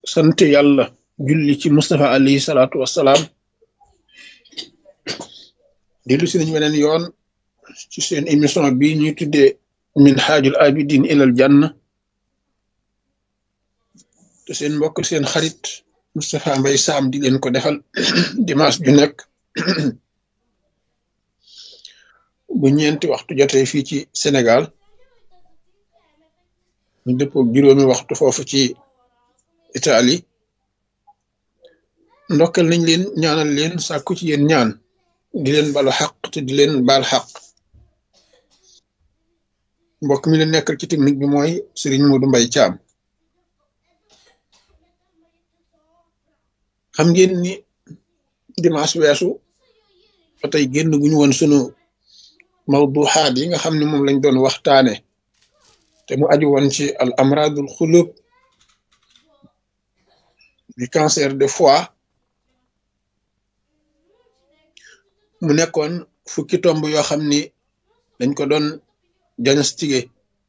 sant yàlla julli ci Mustafa alayhi salaatu wassalaam dellu si nañu weneen yoon ci seen émission bi ñuy tuddee min xaajul abidin ilal janna te seen mbokk seen xarit Moustapha Mbaye Sam di leen ko defal dimanche ju nekk bu ñeenti waxtu jotee fii ci Sénégal ñu dëppoo juróomi waxtu foofu ci Italie ndokkal nañ leen ñaanal leen sàkku ci yéen ñaan di leen balu xaq te di leen baal xaq mbokk mi leen nekkal ci technique bi mooy Serigne Modou Mbaye Thiam xam ngeen ni dimanche weesu ba tey génn gu ñu woon sunu mawduxaat yi nga xam ne moom lañ doon waxtaane te mu aju woon ci al amradul xulub du cancer de foie mu nekkoon fukki tomb yoo xam ni dañ ko doon diagnostiqué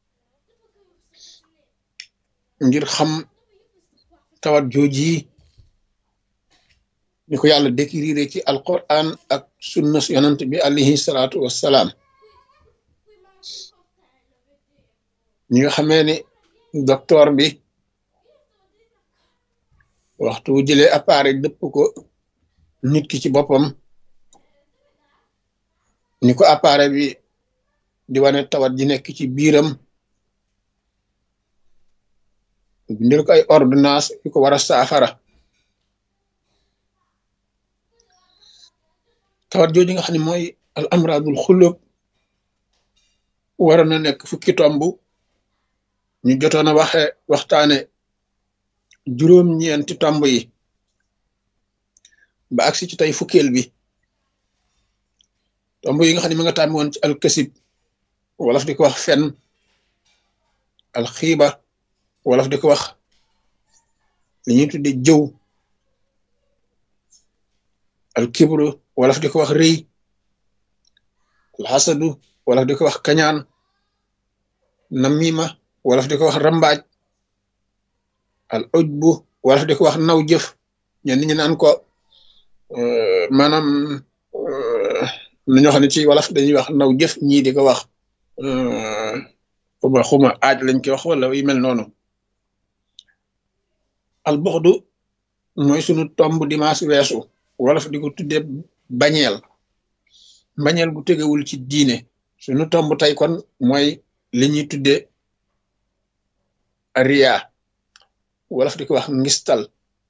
ngir xam tawat jooji ni ko yàlla décrire ci alquran ak sunna yonant bi alayhi salaatu wassalaam ñi nga xamee ni docteur bi waxtu wu jëlee appareil dëpp ko nit ki ci boppam ni ko appareil bi di wane tawat ji nekk ci biiram bindil ko ay ordonnance yu ko war a saafara tawat jooju nga xam ne mooy al amradul xulub waroon na nekk fukki tomb ñu jotoon a waxe waxtaane juróom-ñeenti tomb yi ba agsi ci tey fukkeel bi tomb yi nga xam ne ma nga tàmmi woon ci alkasib wolof di ko wax fen alxiiba wolof di ko wax li ñuy tudde jëw alkibru wolof di ko wax rëy alxasadu wolof di ko wax kañaan namima wolof di ko wax rambaaj al ujbu wolof di ko wax naw jëf ñenn ñi naan ko maanaam na ñoo xam ne ci wolof dañuy wax naw jëf ñii di ko wax xuma xuma aaj lañ koy wax wala yu mel noonu al buxdu mooy sunu tomb dimanche weesu wolof di ko tudde bañeel bañeel gu tegewul ci diine sunu tomb tey kon mooy li ñuy tudde riya wolof di ko wax ngistal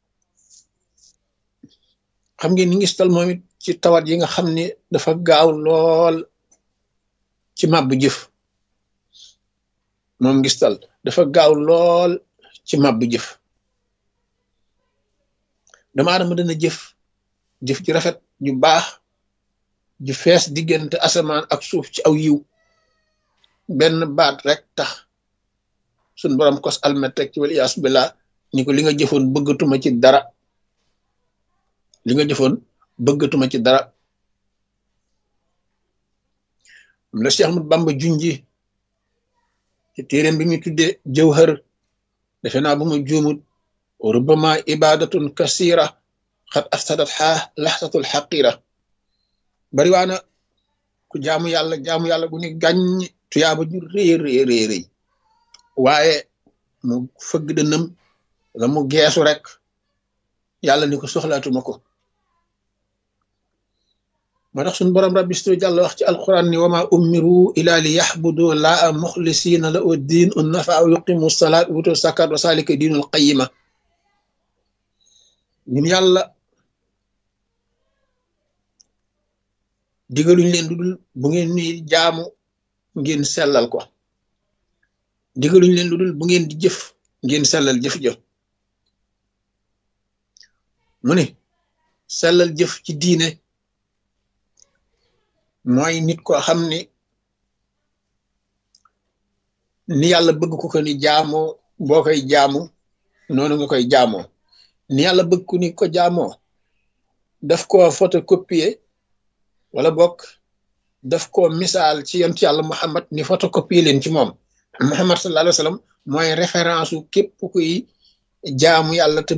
xam ngeen ni ngistal moom it ci tawat yi nga xam ne dafa gaaw lool ci màbbu jëf moom ngistal dafa gaaw lool ci màbbu jëf dama adama dana jëf jëf ji rafet ju baax ju fees diggante asamaan ak suuf ci aw yiw benn baat rek tax suñ borom kos almet rek ci wal iyaas billah ni ko li nga jëfoon bëggatuma ci dara li nga jëfoon bëggatuma ci dara am la Cheikh Ahmad Bamba junji ci téeréem bi muy tuddee jawhar defe naa bu ma juumut rubama ibadatun kasira xat afsadat xaa laxsatul xaqira bari waana ku jaamu yàlla jaamu yàlla gu ni gàññ tuyaaba ju rëy rëy rëy rëy waaye mu fëgg dënam la mu geesu rek yàlla ni ko soxlaatuma ko moo tax suñu borom rabbi stu jàll wax ci alquran ni wama umiru ila li yaxbudu laa muxlisina la u diin un nafa aw yuqimu salaat wutu sakat wa salika diinul qayima ñun yàlla digaluñ leen dudul bu ngeen nuy jaamu ngeen sellal ko digaluñ leen dudul bu ngeen di jëf ngeen sellal jëf jëf mu ne sellal jëf ci diine mooy nit ko xam ni ni yàlla bëgg ko ko ni jaamoo boo koy jaamu noonu nga koy jaamoo ni yàlla bëgg ku ni ko jaamoo daf ko photocopier wala bokk daf ko misaal ci yonent yàlla Muhammad ni photocopier leen ci moom Muhammad sallallahu alayhi wa sallam mooy référence u képp kuy jaamu yàlla te